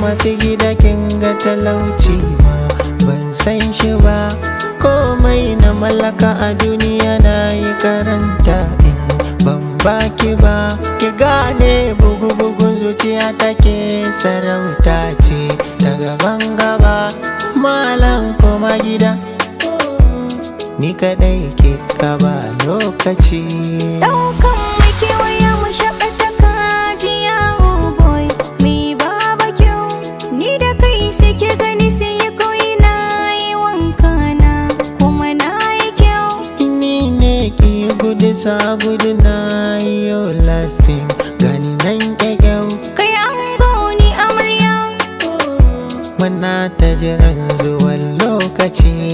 masu gida kin ga talauci ma ban san shi ba komai na mallaka a duniya na yi karanta in ban baki ba ki gane bugu-bugun zuciya take sarauta ce ta gaban gaba malam koma gida ni kadai ke ba lokaci Daukan mai kewaya mu shakata kajiya oh boy Mi baba kyau ni da kai sai ke gani sai ya koyi na yi wanka na kuma na yi kyau ni ne ki gudu sa gudu na yau lasting gani nan kyau Kai an ni amarya Muna ta jiran zuwan lokaci